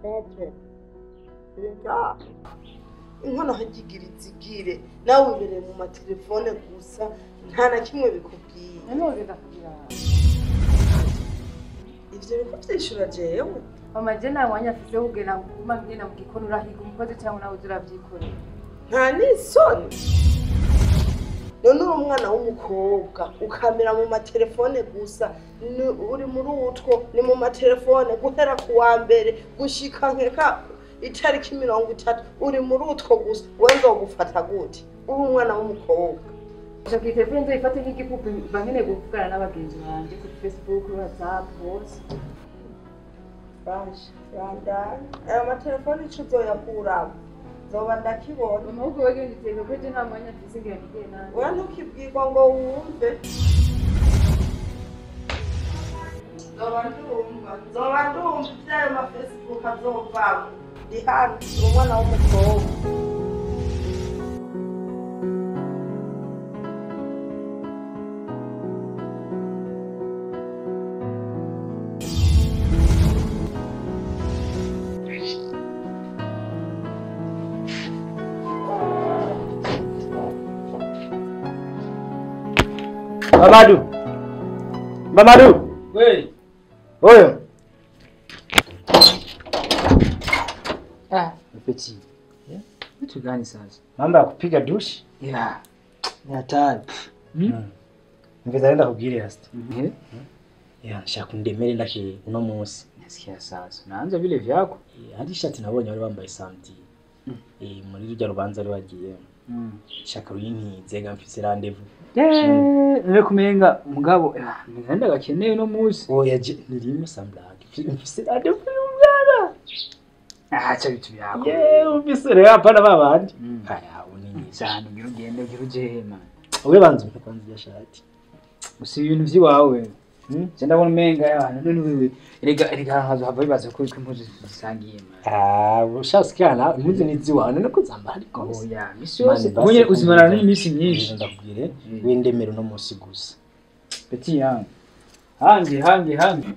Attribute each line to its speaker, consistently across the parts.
Speaker 1: pepe rega inkono hagigira izigire nawe wibereye mu matelefone gusa nta na kimwe bikubwiye
Speaker 2: noneho reka kugira
Speaker 1: ivyo biko vyishura jewe
Speaker 2: mama je nta mwanya afise wo kugenda kuguma ngenda mu gikoni urahiga umukozi cyangwa nawe uza uravyikorera
Speaker 1: nta n'isoni none uri umwana w'umukobwa ukamera mu matelefone gusa ni- uri muri utwo ni mu matelefone guhera ku wa mbere gushika nkeka itariki mirongo itatu uri muri utwo gusa we nzogufata gute uri umwana w'umukobwa
Speaker 2: Acha kuri telefone nzoyifate nk'igipupe mba nkeneye kuvugana n'abagenzi banje kuri facebook kuri whatsapp hose
Speaker 1: baje bandana aya matelefone ico uzoyakuramo zoba ndakibona
Speaker 2: mama ahubwo wewe ngiteka kuri je nta mwanya afise ngira nigeye nanjye
Speaker 1: we ntukibwirwa ngo wumve nzoba ndumva nzoba ndumva ivyayo mafacebook azovamo ndi hano ndi umwana w'umukobwa
Speaker 3: Mamadou Mamadou
Speaker 4: We,
Speaker 3: oyo
Speaker 4: ah, petit. Vitu gani sasa?
Speaker 3: mambo ya kupiga dushi
Speaker 4: Yeah. Ni hatari.
Speaker 3: ngeza nenda kubwire hasta
Speaker 4: Eh?
Speaker 3: ya nshaka undemere ndake uno munsi
Speaker 4: Nasikia sasa. Naanza vile vyako.
Speaker 3: Eh, hari ishati nabonye wari wambaye samedi eh muri rujya rubanza ari wagiye
Speaker 4: Mm.
Speaker 3: shaka ruyintize ga mfise rendezvous
Speaker 4: Eh, nile kumenga mugabo ah, nigenda gakeneye no musi.
Speaker 3: oya je nirimo samblage mfise rendezvous y'umwana
Speaker 4: Ah, acha vitu vyako.
Speaker 3: ye ufise rero hapana babandi
Speaker 4: Mm.
Speaker 3: aya unini
Speaker 4: Sana ngira ugende ugira uje man.
Speaker 3: we banza umpe kwanza iyo shati
Speaker 4: Usi ibintu vyiwawe.
Speaker 3: Hmm?
Speaker 4: Je ndabona umenga yana none wewe. Erega erega hazo hava bibaza ko impuzu zisangiye man.
Speaker 3: ah ushasikana impuzu niziwawe none ko zambara ariko
Speaker 4: Oh ya, misi
Speaker 3: Man,
Speaker 4: yose.
Speaker 3: basi
Speaker 4: Ubonye uzimarana
Speaker 3: kumbuza.
Speaker 4: n'iminsi myinshi.
Speaker 3: ndakubwire
Speaker 4: Mm.
Speaker 3: windemere uno munsi gusa
Speaker 4: Petit yangu. Hangi hangi hangi.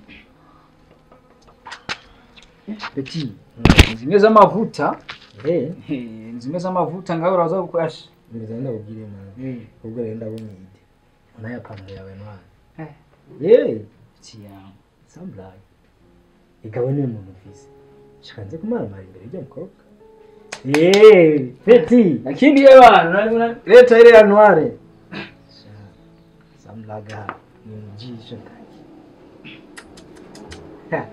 Speaker 4: Petit. Zimwe z'amavuta.
Speaker 3: eh
Speaker 4: Eh, zimwe z'amavuta ngaho uraza gukoresha.
Speaker 3: ngeza ndakubwire mwana
Speaker 4: Eh,
Speaker 3: ubwo rero ndabona ide unayapantaro yawe mwana
Speaker 4: Eh.
Speaker 3: ye
Speaker 4: petit yangu.
Speaker 3: samblage igawe niwe muntu ufise shaka nze kumaramara imbere y'ujya mukobwa Eh, peti
Speaker 4: Lakini ye bana unani
Speaker 3: leta ile ya noire samlaga ni mjisho Ha,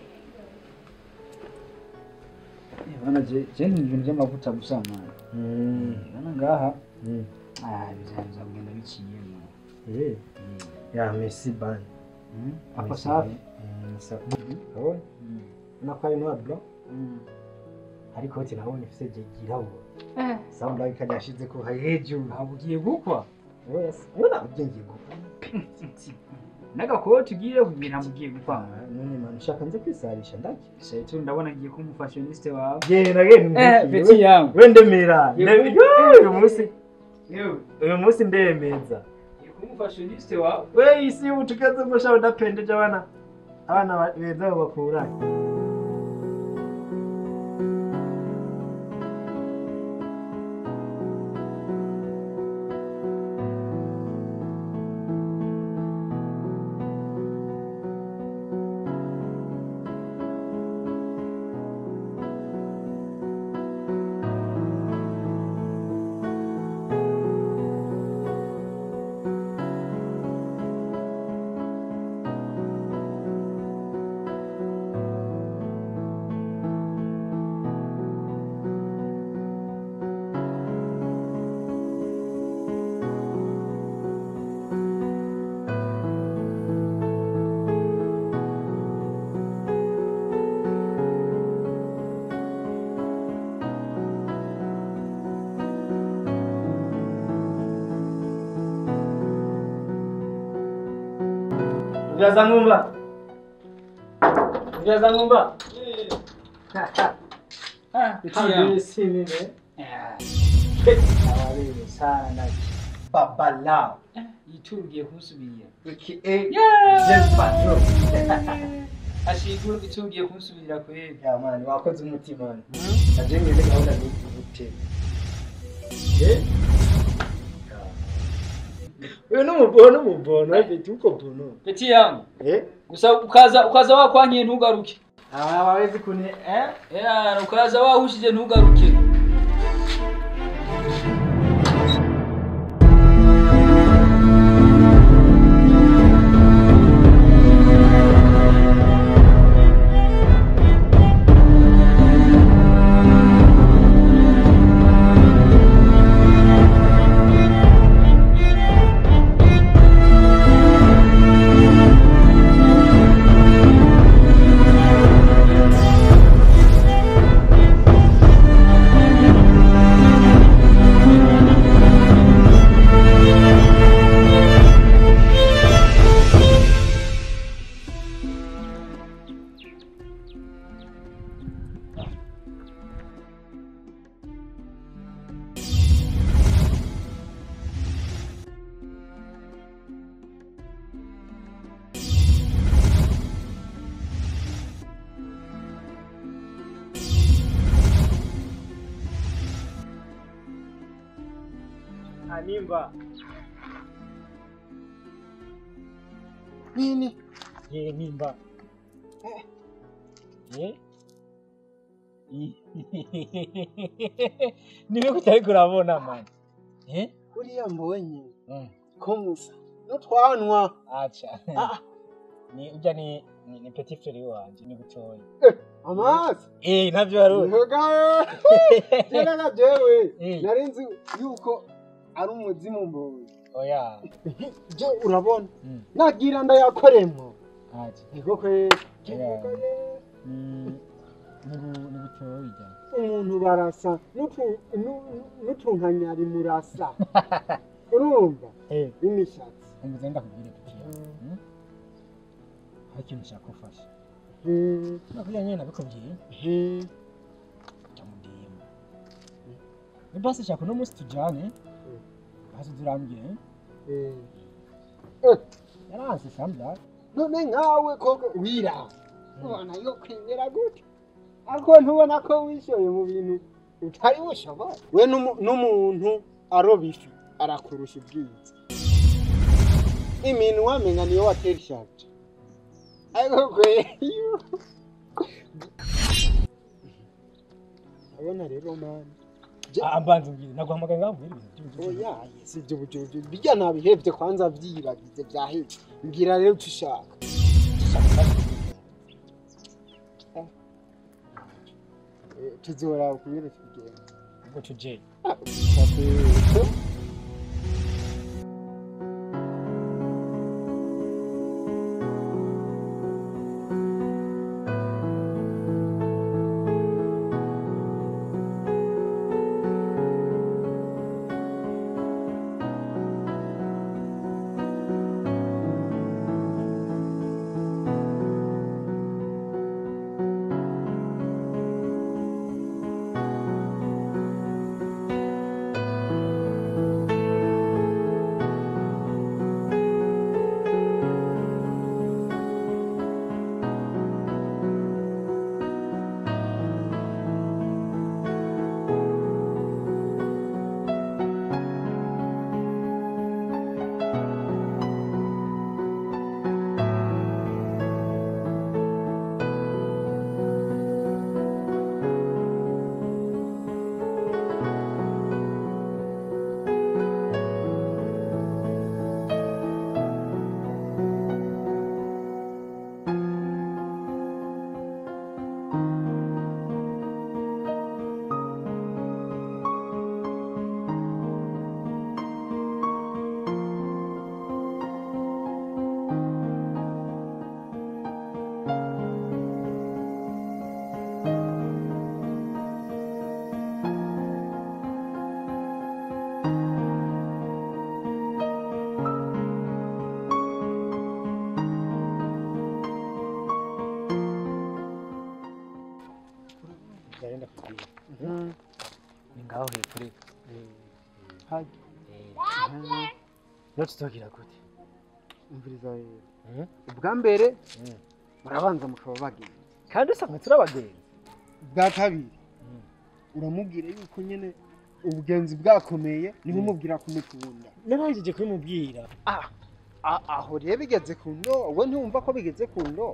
Speaker 4: bana je je ni ibintu by'amavuta gusa man.
Speaker 3: mm,
Speaker 4: Bana ngaha.
Speaker 3: mm.
Speaker 4: Ah, bizaza kugenda biciye man.
Speaker 3: Eh, ya Messi ban
Speaker 4: Mm. Hapo
Speaker 3: Messi
Speaker 4: safi.
Speaker 3: ban. Mm, sa- Urabona?
Speaker 4: Mm.
Speaker 3: Urabona ko ari noir blanc
Speaker 4: Mm.
Speaker 3: ariko ati nabonye ifise je girabura
Speaker 4: Eh,
Speaker 3: samlaga ikajya ashize ko hejuru
Speaker 4: habugiye gukwa.
Speaker 3: Yes. Ubona ubwenge bwo.
Speaker 4: N'agakoti ugiye kugira mugiye gukwa.
Speaker 3: None man ushaka nze kwisarisha ndaki.
Speaker 4: Sasa ndabona ngiye kuba umufashioniste wawe.
Speaker 3: Genda genda.
Speaker 4: Eh,
Speaker 3: ntukire.
Speaker 4: petit yangu.
Speaker 3: We ndemera.
Speaker 4: Yego.
Speaker 3: Ndemera. Uyu munsi
Speaker 4: Yewe.
Speaker 3: uyu munsi ndemeza.
Speaker 4: Ngiye kuba umufashioniste wawe.
Speaker 3: We isi ubu tukaze musha udapendeje abana. Abana ba- beza bakura. Ujaza ngumba. Ujaza ngumba.
Speaker 4: Ah, petit yangu.
Speaker 3: Hadi sini ne.
Speaker 4: Ah,
Speaker 3: Awalele sana ndaki. Baba lao.
Speaker 4: Itu ugiye kumusubirira.
Speaker 3: Wiki eh.
Speaker 4: Yeah.
Speaker 3: Jeff Patrol.
Speaker 4: ashigura icyo ugiye kumusubirira kweri
Speaker 3: ya mani wakoze umutima naje ngeze gahunda ni gute eh wewe n'umubono umubono afite uko bono
Speaker 4: peti yangu
Speaker 3: eh
Speaker 4: gusa ukaza ukaza wakwankiye ntugaruke
Speaker 3: aba wawezi kune eh
Speaker 4: Eh, ukaza wahushije ntugaruke
Speaker 3: animba
Speaker 5: nini
Speaker 3: ye nimba eh niwe kutari kurabona mani eh
Speaker 5: uriya mbonye
Speaker 3: Mm.
Speaker 5: ko musa n'utwanwa
Speaker 3: acha
Speaker 5: Ah.
Speaker 3: ni ujya ni ni, ni petit frère wanje ni gutoya
Speaker 5: amazi
Speaker 3: eh navyo wari
Speaker 5: ntugawe jeraga jewe
Speaker 3: Eh.
Speaker 5: nari nzi yuko ari umuzimu mbonye
Speaker 3: oya
Speaker 5: je urabona
Speaker 3: Mm.
Speaker 5: nagira ndayakoremo
Speaker 3: acha
Speaker 5: niko kweri
Speaker 3: Yeah. ni ni gu- ni gutoya
Speaker 5: umuntu barasa n'utu- nu- n'utunkanyari murasa urumva
Speaker 3: eh
Speaker 5: imishatsi
Speaker 3: umeze ndakubwire petit mm. hari ikintu cyakufasha
Speaker 5: Hmm,
Speaker 3: nakubwira nyine nabikubwiye
Speaker 5: hmm,
Speaker 3: jya mu DM ni basi shaka uno munsi tujyane hasi turambwire
Speaker 5: eh. Eh,
Speaker 3: yaranse sambla
Speaker 5: none nkawe koko wira ubona yo kwemera gute ariko ntubona ko wishoye mu bintu utari bushobora we n'umu- n'umuntu aroba ifi arakurusha ubwiza iminwa wamenya niyo watera ishaje ariko kweyo abona rero mani
Speaker 3: ambanza mbwire naguhamagaye ngambwire ibintu by'ubucuruzi
Speaker 5: oya si ibyo bujojo bijya nabihebye kwanza vyibagize vyahebye mbwira rero icyo ushaka Eh, tuzora ukungene tubigenda
Speaker 3: ubwo tuje
Speaker 5: Ah, ukate-
Speaker 3: byarenda kubwira
Speaker 5: Mhm.
Speaker 3: ni ngaho hepfo rero
Speaker 5: Hajya.
Speaker 3: eh yo tutogira gute
Speaker 5: umviriza rero
Speaker 3: Mhm.
Speaker 5: ubwa mbere
Speaker 3: Mm.
Speaker 5: murabanza mukaba bagenzi
Speaker 3: kandi usanga turi abagenzi
Speaker 5: bwa kabiri uramubwira yuko nyine ubugenzi bwakomeye niho umubwira kumukunda
Speaker 3: narangije kubimubwira
Speaker 5: Ah, ah, aho rero bigeze ku ndoo we ntiwumva ko bigeze ku ndoo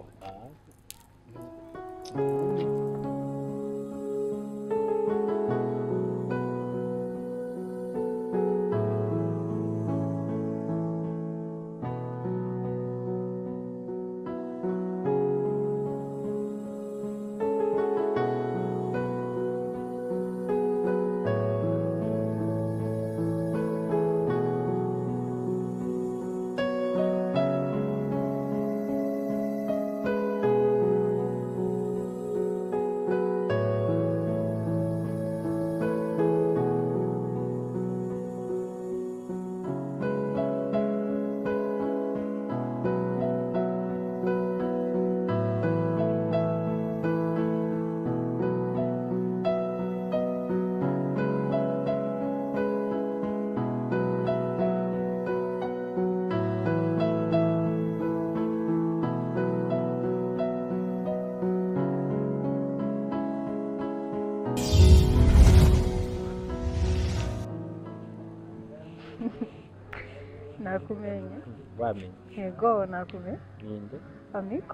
Speaker 6: nakumenye
Speaker 3: wamenye
Speaker 6: yego nakumenye
Speaker 3: ninde
Speaker 6: amiko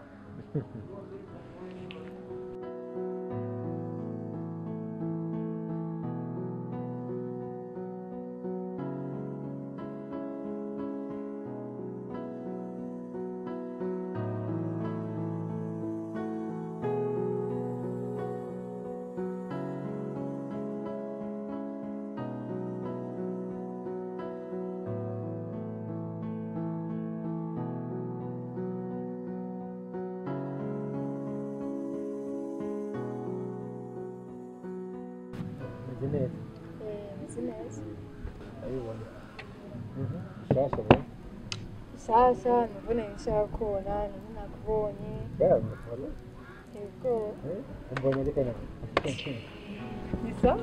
Speaker 3: meze neza
Speaker 6: meze neza
Speaker 3: urabibona shasha bo
Speaker 6: sasa nivune nshaka kubona niho nakubonye
Speaker 3: baramukora
Speaker 6: yego
Speaker 3: umbonye ariko nawe
Speaker 6: bisa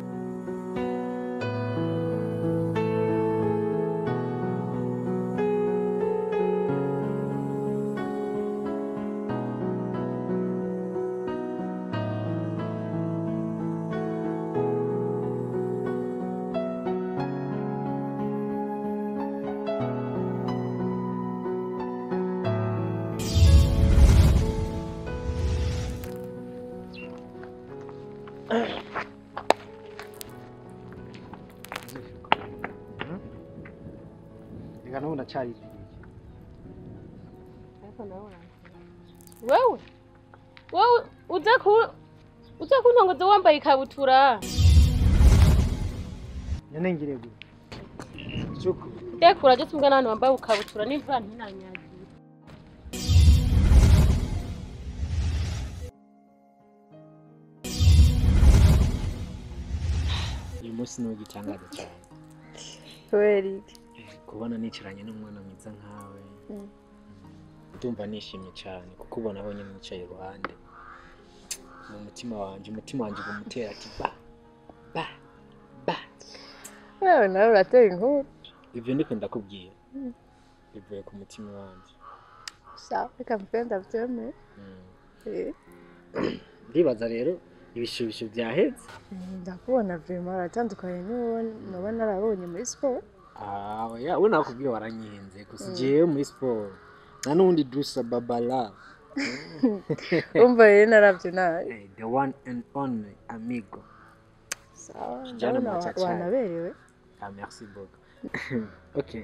Speaker 5: reka n'ubu ndacyayiziriye
Speaker 7: wewe wewe uza ku uza kuntongoza wambaye ikabutura
Speaker 3: nyine ngire gute cyuko
Speaker 7: ndekura ryo tumwe n'abantu bambaye ikabutura n'imvura ntinanyagiye
Speaker 3: uyu munsi ni igitangaza cyane
Speaker 6: kubera iki
Speaker 3: kubona nicaranye n'umwana mwiza nkawe
Speaker 6: Mm.
Speaker 3: ndumva nishimye cyane kuko ubona aho nyine nicaye iruhande mu mutima wanjye umutima wanjye uba umutera ati ba ba ba
Speaker 6: wewe nawe urateye inkuru
Speaker 3: ibyo ndiko ndakubwira bivuye ku mutima wanjye
Speaker 6: sawa reka mvuge ndabyemeye
Speaker 3: Mm.
Speaker 6: Eh,
Speaker 3: ndibaza rero ibishibisho byahetse
Speaker 6: ndakubona vrema aratandukanye n'uwo naba narabonye muri siporo
Speaker 3: Ah, oya we nakubwiye waranyihenze gusa jewe muri siporo nta n'undi dusa babala
Speaker 6: umva rero narabyo nabi
Speaker 3: Eh, the one and only amigo
Speaker 6: sawa
Speaker 3: Kijana
Speaker 6: ndabona wa-
Speaker 3: machachari.
Speaker 6: wanaberewe
Speaker 3: ah merci beaucoup okay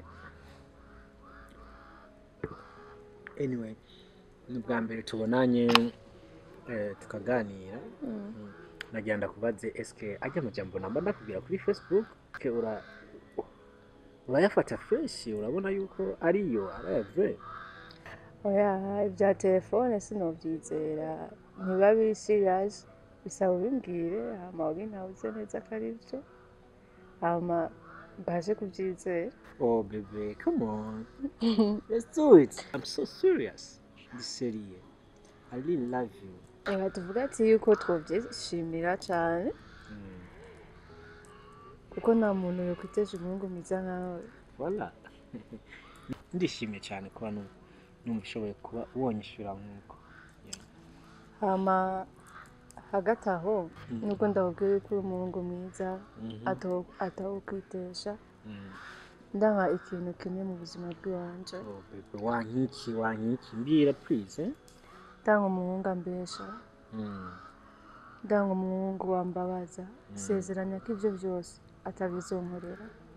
Speaker 3: anyway ni ubwa mbere tubonanye eh, tukaganira Mm. nagira ndakubaze eske ajya amajambo namba ndakubwira kuri facebook ke ura urayafata fresh urabona yuko ariyo araya vrai
Speaker 6: oya ibya telefone sinobyizera ntiba biri serious bisaba ubimbwire hama ubintabuze neza ko ari byo hama mbashe kubyizera
Speaker 3: Oh, baby, come on. Let's do it. I'm so serious. This serious. I really love you.
Speaker 6: reka tuvuga ati yuko twobyishimira cyane
Speaker 3: Mm.
Speaker 6: kuko nta muntu yokwiteje umuhungu mwiza nkawe
Speaker 3: Voilà. Ndishimye cyane kuba nu- numva ushoboye kuba wonyishyura nk'uko.
Speaker 6: hama hagati aho nubwo ndakubwira ko uri umuhungu mwiza ato- atawukwitesha ndanga ikintu kimwe mu buzima bw'iwanje
Speaker 3: Oh, baby, wankiki wankiki mbwira please eh?
Speaker 6: ndanga umuhungu ambesha
Speaker 3: Mm.
Speaker 6: ndanga umuhungu wambabaza sezeranya ko ibyo byose atabizonkorera